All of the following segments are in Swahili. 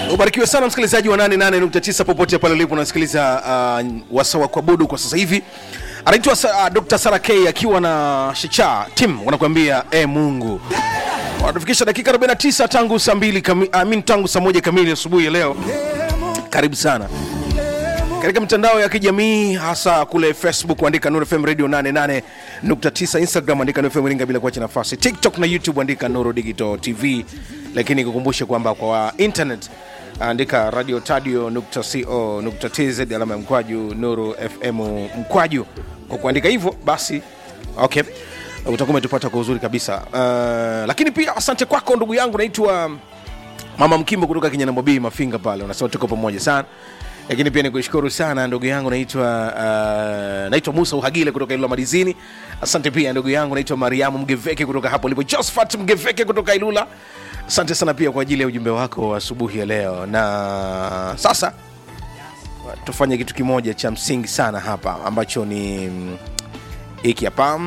ubarikiwe sana msikilizaji wa 88.9 popote pale ulipo unasikiliza uh, wasawa kuabudu kwa sasa hivi anaitwa uh, dr sara k akiwa na shicha tim wanakuambia e mungu wanatufikisha dakika 49 tangu saa mbili kami, amin tangu saa moja kamili asubuhi ya leo karibu sana katika mitandao ya kijamii hasa kule facebook andika Nuru FM radio 88.9 instagram andika Nuru FM ringa bila kuacha nafasi tiktok na youtube andika Nuru digital tv lakini kukumbushe kwamba kwa internet andika radio tadio nukta co nukta tz alama ya mkwaju nuru fm mkwaju kwa kuandika hivyo basi okay utakuwa umetupata kwa uzuri kabisa uh, lakini pia asante kwako ndugu yangu naitwa mama mkimbo kutoka kinyanambobii mafinga pale unasema tuko pamoja sana lakini pia nikushukuru sana ndugu yangu naitwa uh, naitwa musa uhagile kutoka ilula madizini asante pia ndugu yangu naitwa mariamu mgeveke kutoka hapo lipo josephat mgeveke kutoka ilula asante sana pia kwa ajili ya ujumbe wako wa asubuhi ya leo na sasa tufanye kitu kimoja cha msingi sana hapa ambacho ni mm, hiki hapa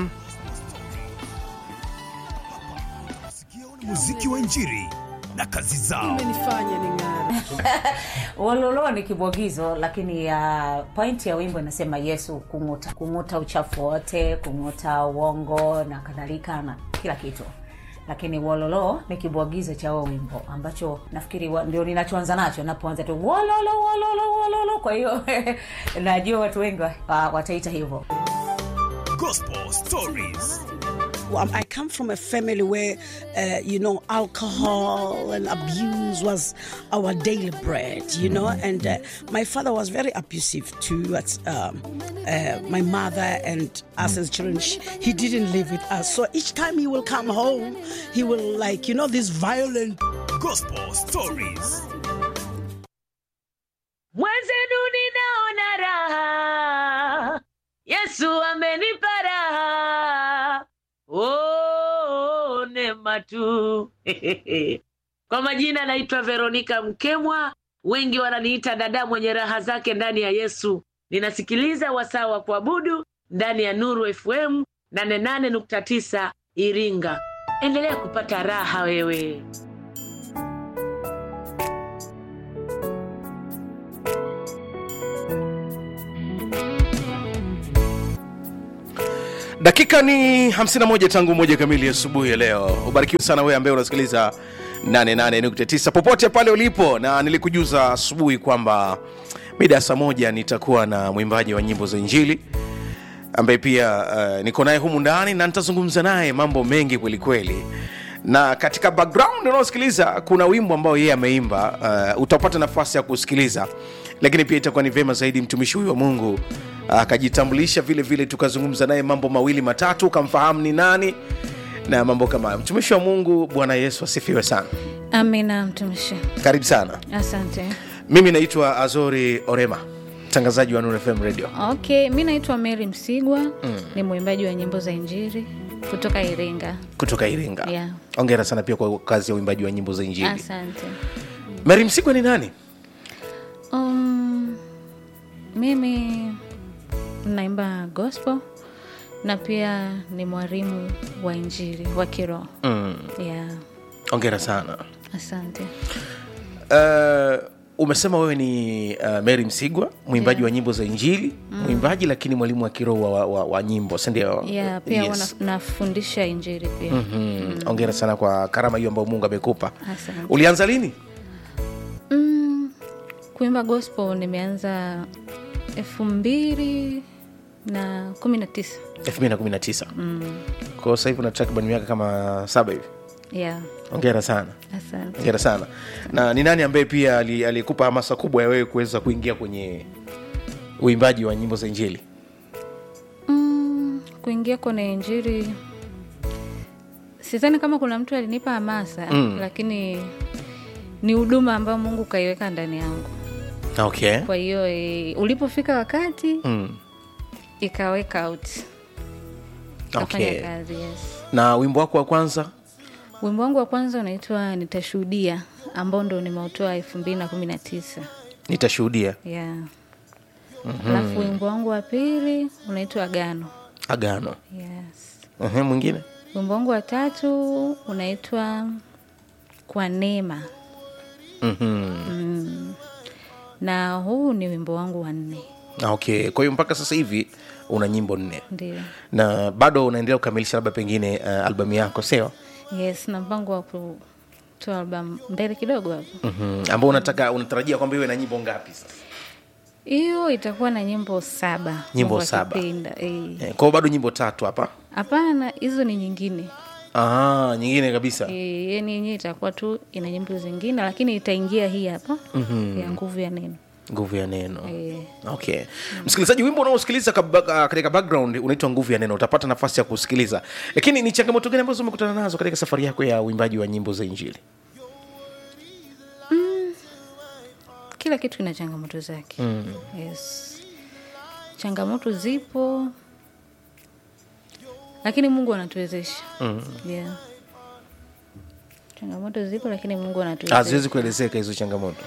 muziki wa injiri na kazi zao imenifanya ning'are Wololo ni kibwagizo, lakini uh, point ya wimbo inasema Yesu kung'uta, kung'uta uchafu wote, kung'uta uongo na kadhalika na kila kitu lakini wololo ni kibwagizo cha huo wimbo ambacho nafikiri wa, ndio ninachoanza nacho napoanza tu wololo wololo wololo kwa hiyo najua watu wengi wa, wa, wataita hivyo gospel stories Um, I come from a family where, uh, you know, alcohol and abuse was our daily bread, you know, and uh, my father was very abusive towards um, uh, my mother and us as children. Sh- He didn't live with us. So each time he will come home, he will, like, you know, this violent gospel stories mwenzenu ninaona raha yesu amenipa raha oh, neema tu kwa majina naitwa veronika mkemwa wengi wananiita dada mwenye raha zake ndani ya yesu ninasikiliza wasaa wa kuabudu ndani ya nuru fm 88.9 iringa endelea kupata raha wewe dakika ni 51 tangu moja kamili asubuhi ya leo ubarikiwe sana wewe ambaye unasikiliza 88.9 popote pale ulipo na nilikujuza asubuhi kwamba mida ya saa moja nitakuwa na mwimbaji wa nyimbo za injili ambaye pia uh, niko naye humu ndani na nitazungumza naye mambo mengi kwelikweli na katika background unaosikiliza kuna wimbo ambao yeye ameimba uh, utapata nafasi ya kusikiliza lakini pia itakuwa ni vyema zaidi mtumishi huyu wa mungu akajitambulisha vile vile tukazungumza naye mambo mawili matatu ukamfahamu ni nani na mambo kama hayo mtumishi wa mungu bwana yesu asifiwe sana amina mtumishi karibu sana asante mimi naitwa azori orema mtangazaji wa Nuru fm radio okay mi naitwa mary msigwa mm. ni mwimbaji wa nyimbo za injiri kutoka iringa kutoka iringa Yeah. ongera sana pia kwa kazi ya uimbaji wa nyimbo za injili asante mary msigwa ni nani um, mimi naimba gospel na pia ni mwalimu wa injiri wa kiroho mm. yeah. ongera sana asante uh, umesema wewe ni uh, mary msigwa mwimbaji Yeah. wa nyimbo za injili mm. mwimbaji lakini mwalimu wa kiroho wa, wa, wa, wa nyimbo sindio yeah, pia yes. yes. nafundisha injiri pia mm-hmm. ongera sana kwa karama hiyo ambayo mungu amekupa Asante. ulianza lini mm, kuimba gospel nimeanza elfu mbili na kumi na tisa 219 mm. kwao sasa hivi una takriban miaka kama saba hivi yeah. ongera sana asante ongera sana na ni nani ambaye pia ali- alikupa hamasa kubwa ya wewe kuweza kuingia kwenye uimbaji wa nyimbo za injili mm, kuingia kwenye injiri sidhani kama kuna mtu alinipa hamasa Mm. lakini ni huduma ambayo mungu kaiweka ndani yangu okay kwa hiyo e, ulipofika wakati mm. ikaweka out kafanya okay kazi yes na wimbo wako wa kwanza wimbo wangu wa kwanza unaitwa nitashuhudia ambao ndo nimeutoa elfu mbili na kumi na tisa nitashuhudia yeah. alafu wimbo wangu wa pili unaitwa agano agano yes. uh mwingine wimbo wangu wa tatu unaitwa kwa neema mm. na huu ni wimbo wangu wa nne Ah, okay kwa hiyo mpaka sasa hivi una nyimbo nne ndio na bado unaendelea kukamilisha labda pengine uh, albamu yako sio yes na mpango wa kutoa albamu mbele kidogo hapo mm-hmm. ambao unataka unatarajia kwamba iwe na nyimbo ngapi sasa hiyo itakuwa na nyimbo saba Nyimbo Mungu saba. akipenda, eh. eh, kwao bado nyimbo tatu hapa hapana hizo ni nyingine ah, nyingine kabisa e, yani yenyewe itakuwa tu ina nyimbo zingine lakini itaingia hii hapa mm-hmm. ya nguvu ya neno nguvu ya neno Eh. okay msikilizaji wimbo unaosikiliza kaba- ah, katika background unaitwa nguvu ya neno utapata nafasi ya kusikiliza lakini ni changamoto gani ambazo umekutana nazo katika safari yako ya uimbaji wa nyimbo za injili kila kitu kina changamoto zake mm. yes changamoto zipo lakini mungu anatuwezesha mm. yeah. changamoto zipo lakini mungu anatuwezesha haziwezi kuelezeka hizo changamoto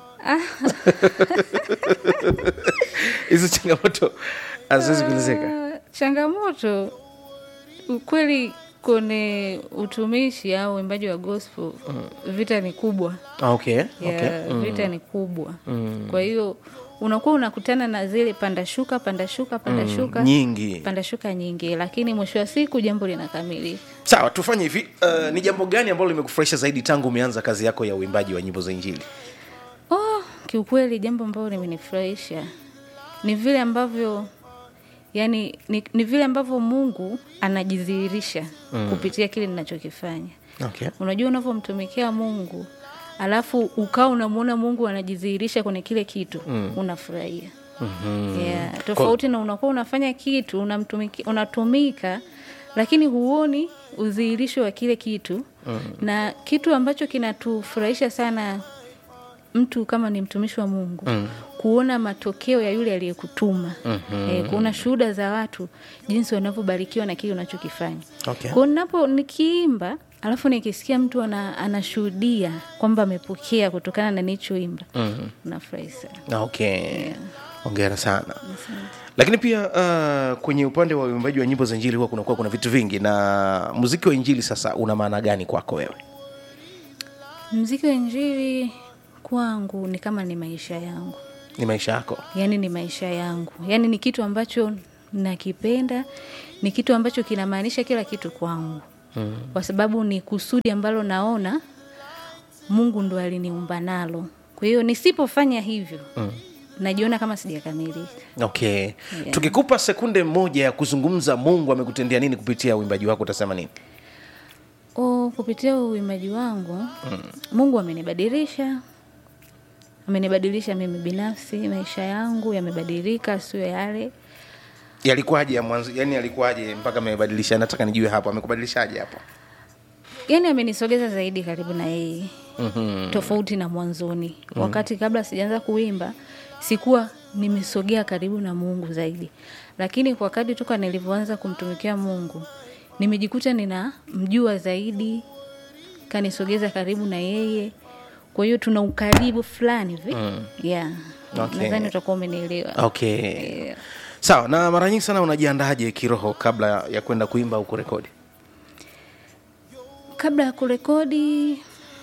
hizo changamoto haziwezi kuelezeka Ah, changamoto ukweli kwenye utumishi au uimbaji wa gospel vita ni kubwa Ah, okay, yeah, okay. vita ni kubwa kwa hiyo unakuwa unakutana na zile panda shuka panda shuka panda shuka nyingi panda shuka nyingi lakini mwisho wa siku jambo linakamilika sawa tufanye hivi uh, ni jambo gani ambalo limekufurahisha zaidi tangu umeanza kazi yako ya uimbaji wa nyimbo za injili oh, kiukweli jambo ambalo limenifurahisha ni vile ambavyo yani ni, ni vile ambavyo mungu anajidhihirisha mm. kupitia kile ninachokifanya okay. unajua unavyomtumikia mungu alafu ukawa unamwona mungu anajidhihirisha kwenye kile kitu mm. unafurahia mm-hmm. yeah. tofauti na unakuwa unafanya kitu unamtumiki, unatumika lakini huoni udhihirisho wa kile kitu mm. na kitu ambacho kinatufurahisha sana mtu kama ni mtumishi wa mungu mm. kuona matokeo ya yule aliyekutuma mm-hmm. e, kuona shuhuda za watu jinsi wanavyobarikiwa na kile unachokifanya Okay. kwao napo nikiimba alafu nikisikia mtu ana, anashuhudia kwamba amepokea kutokana na nichoimba mm-hmm. nafurahi sana okay ongera sana lakini pia uh, kwenye upande wa uimbaji wa nyimbo za injili huwa kunakuwa kuna vitu vingi na muziki wa injili sasa una maana gani kwako wewe mziki wa injili kwangu ni kama ni maisha yangu ni maisha yako yaani ni maisha yangu yaani ni kitu ambacho nakipenda ni kitu ambacho kinamaanisha kila kitu kwangu mm. kwa sababu ni kusudi ambalo naona mungu ndo aliniumba nalo kwa hiyo nisipofanya hivyo mm. najiona kama sijakamilika okay Yeah. tukikupa sekunde moja ya kuzungumza mungu amekutendea nini kupitia uimbaji wako utasema nini o kupitia uimbaji wangu mm. mungu amenibadilisha amenibadilisha mimi binafsi maisha yangu yamebadilika sio yale yalikuwaje ya mwanzo yani yalikuwaje mpaka amebadilisha nataka nijue hapo amekubadilishaje hapo yani amenisogeza zaidi karibu na yeye mm-hmm. tofauti na mwanzoni mm-hmm. wakati kabla sijaanza kuimba sikuwa nimesogea karibu na mungu zaidi lakini kwa kadi toka nilivyoanza kumtumikia mungu nimejikuta ninamjua zaidi kanisogeza karibu na yeye kwa hiyo tuna ukaribu fulani hivi mm. yeah. Okay. nadhani utakuwa umenielewa okay Yeah. sawa na mara nyingi sana unajiandaje kiroho kabla ya kwenda kuimba au kurekodi kabla ya kurekodi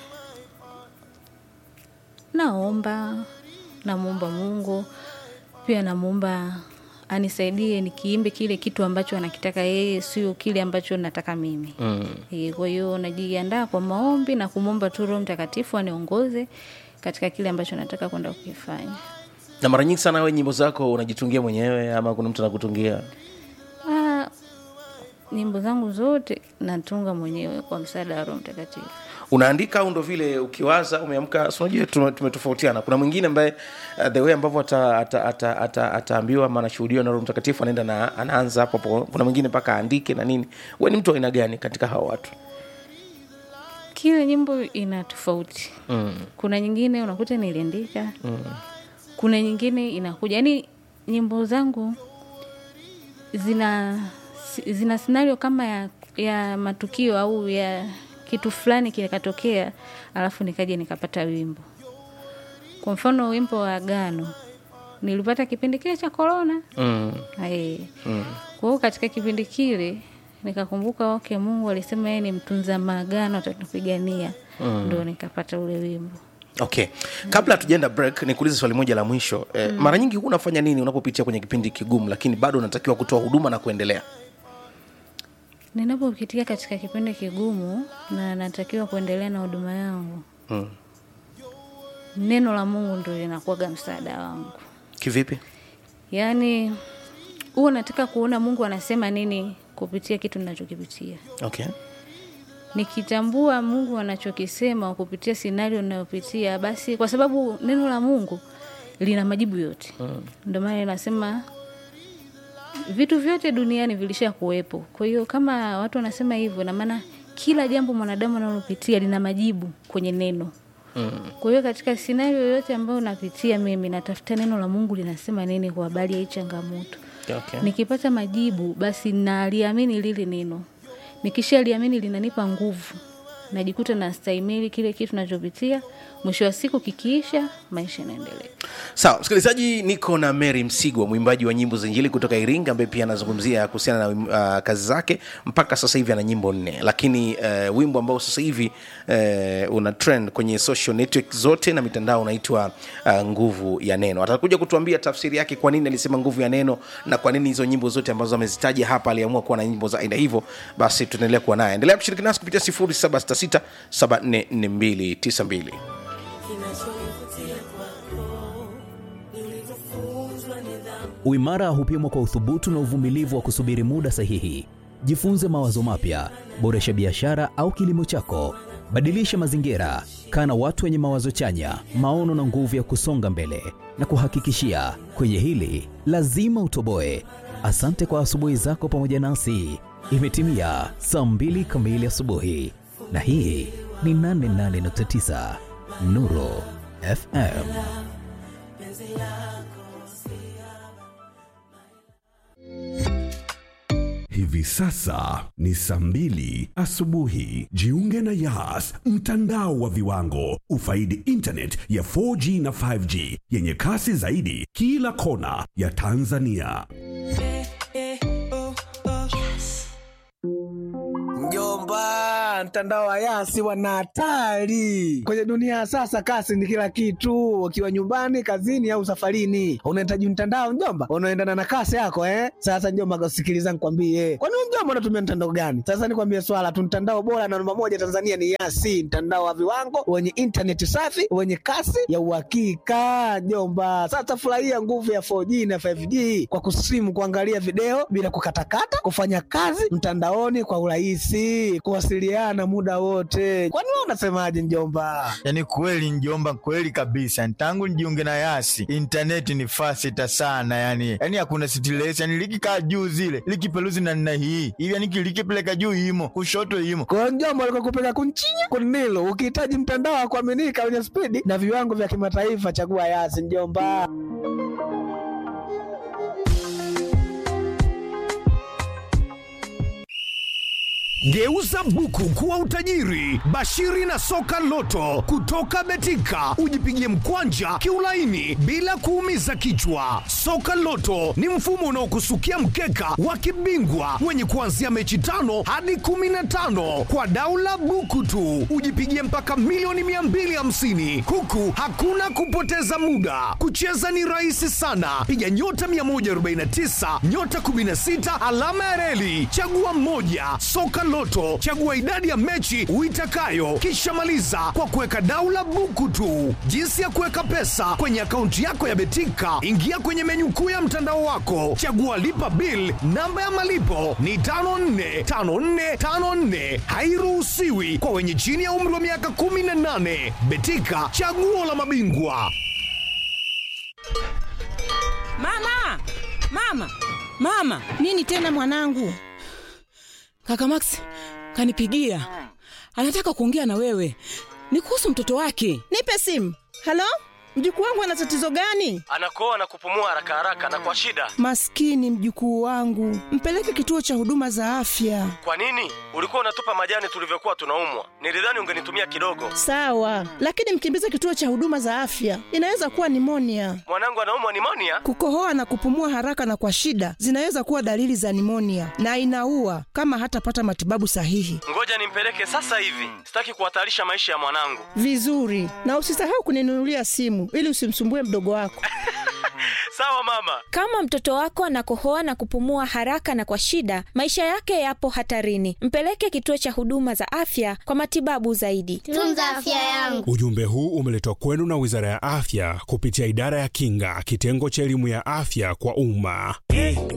naomba namwomba mungu pia namwomba anisaidie nikiimbe kile kitu ambacho anakitaka yeye sio kile ambacho nataka mimi mm. e, kwa hiyo najiandaa kwa maombi na kumwomba tu roho mtakatifu aniongoze katika kile ambacho nataka kwenda kukifanya na mara nyingi sana we nyimbo zako unajitungia mwenyewe ama kuna mtu anakutungia Ah, nyimbo zangu zote natunga mwenyewe kwa msaada wa roho mtakatifu unaandika au ndo vile ukiwaza umeamka si unajua tume- tumetofautiana kuna mwingine ambaye uh, the way ambavyo ataambiwa ata, ata, ata, ataambiwa ama anashuhudiwa na roho mtakatifu anaenda na anaanza hapo hapo kuna mwingine mpaka aandike na nini we ni mtu wa aina gani katika hawa watu kila nyimbo ina tofauti mm. kuna nyingine unakuta niliandika mm. kuna nyingine inakuja yaani nyimbo zangu zina zina scenario kama ya, ya matukio au ya kitu fulani kinakatokea alafu nikaja nikapata wimbo kwa mfano wimbo wa agano nilipata kipindi kile cha korona mm. mm. kwa hiyo katika kipindi kile nikakumbuka okay mungu alisema yeye ni mtunza maagano atatupigania mm. ndo nikapata ule wimbo okay kabla hatujaenda break nikuulize swali moja la mwisho eh, mm. mara nyingi huwa unafanya nini unapopitia kwenye kipindi kigumu lakini bado unatakiwa kutoa huduma na kuendelea ninapopitia katika kipindi kigumu na natakiwa kuendelea na huduma yangu mm. neno la mungu ndo linakuwaga msaada wangu kivipi yaani huwa nataka kuona mungu anasema nini kupitia kitu ninachokipitia okay nikitambua mungu anachokisema kupitia sinario ninayopitia basi kwa sababu neno la mungu lina majibu yote mm. ndio maana inasema vitu vyote duniani vilisha kuwepo kwa hiyo kama watu wanasema hivyo namaana kila jambo mwanadamu analopitia lina majibu kwenye neno mm. kwa hiyo katika sinario yoyote ambayo napitia mimi natafuta neno la mungu linasema nini kwa habari ya hii changamoto okay. nikipata majibu basi naliamini lile neno nikishaliamini linanipa nguvu najikuta nastahimili kile kitu nachopitia mwisho wa siku kikiisha maisha yanaendelea sawa msikilizaji niko na mary msigwa mwimbaji wa nyimbo za injili kutoka iringa ambaye pia anazungumzia kuhusiana na uh, kazi zake mpaka sasa hivi ana nyimbo nne lakini uh, wimbo ambao sasa hivi uh, una trend kwenye social network zote na mitandao unaitwa uh, nguvu ya neno atakuja kutuambia tafsiri yake kwa nini alisema nguvu ya neno na kwa nini hizo nyimbo zote ambazo amezitaja hapa aliamua kuwa na nyimbo za aina hivyo basi tunaendelea kuwa naye endelea kushiriki nasi kupitia 0766 744292 Uimara hupimwa kwa uthubutu na uvumilivu wa kusubiri muda sahihi. Jifunze mawazo mapya, boresha biashara au kilimo chako, badilisha mazingira, kaa na watu wenye mawazo chanya, maono na nguvu ya kusonga mbele. Na kuhakikishia kwenye hili lazima utoboe. Asante kwa asubuhi zako pamoja nasi. Imetimia saa mbili kamili asubuhi, na hii ni 88.9 Nuru FM. Hivi sasa ni saa mbili asubuhi. Jiunge na Yas, mtandao wa viwango. Ufaidi internet ya 4G na 5G yenye kasi zaidi kila kona ya Tanzania. Mjomba, mtandao wa Yasi wana hatari kwenye dunia ya sasa. Kasi ni kila kitu, ukiwa nyumbani, kazini au safarini, unahitaji mtandao mjomba, unaendana na kasi yako eh. Sasa mjomba, sikiliza nikwambie, kwani wewe mjomba unatumia mtandao gani? Sasa nikwambie swala tu, mtandao bora na namba moja Tanzania ni Yasi, mtandao wa viwango wenye intaneti safi wenye kasi ya uhakika mjomba. Sasa furahia nguvu ya 4G na 5G kwa kusimu, kuangalia video bila kukatakata, kufanya kazi mtandaoni kwa urahisi, kuwasiliana muda wote. Kwani wewe unasemaje mjomba? Yaani kweli njomba, kweli kabisa. Tangu nijiunge na Yasi intaneti ni fasita sana, yani yani hakuna stress, yani likikaa juu zile likipeluzi na nina hii hivi, yani likipeleka juu imo kushoto imo Kwa hiyo mjomba, alikuwa kupeka kunchinya kunilo. Ukihitaji mtandao wa kuaminika wenye spidi na viwango vya kimataifa, chagua Yasi mjomba. Geuza buku kuwa utajiri. Bashiri na soka loto kutoka Betika, ujipigie mkwanja kiulaini bila kuumiza kichwa. Soka loto ni mfumo unaokusukia mkeka wa kibingwa wenye kuanzia mechi tano hadi kumi na tano kwa daula buku tu, ujipigie mpaka milioni 250 huku hakuna kupoteza muda. Kucheza ni rahisi sana, piga nyota 149 nyota 16 alama ya reli, chagua mmoja. Soka Loto, chagua idadi ya mechi uitakayo, kisha maliza kwa kuweka daula buku tu. Jinsi ya kuweka pesa kwenye akaunti yako ya Betika, ingia kwenye menyu kuu ya mtandao wako, chagua lipa bill. Namba ya malipo ni 545454, hairuhusiwi kwa wenye chini ya umri wa miaka 18. Betika, chaguo la mabingwa. Mama, mama, mama! Nini tena mwanangu? Kaka Max kanipigia, anataka kuongea na wewe, ni kuhusu mtoto wake. Nipe simu. Halo, mjukuu wangu ana tatizo gani? anakoa na kupumua haraka haraka na kwa shida. Maskini mjukuu wangu, mpeleke kituo cha huduma za afya. Kwa nini? Ulikuwa unatupa majani tulivyokuwa tunaumwa. Nilidhani ungenitumia kidogo. Sawa, lakini mkimbize kituo cha huduma za afya, inaweza kuwa nimonia. Mwanangu anaumwa nimonia. Kukohoa na kupumua haraka na kwa shida zinaweza kuwa dalili za nimonia na inaua kama hatapata matibabu sahihi. Ngoja nimpeleke sasa hivi, sitaki kuhatarisha maisha ya mwanangu. Vizuri, na usisahau kuninunulia simu ili usimsumbue mdogo wako. Sawa mama. Kama mtoto wako anakohoa na kupumua haraka na kwa shida, maisha yake yapo hatarini. Mpeleke kituo cha huduma za afya kwa matibabu zaidi. Tunza afya yangu. Ujumbe huu umeletwa kwenu na Wizara ya Afya kupitia Idara ya Kinga, kitengo cha elimu ya afya kwa umma.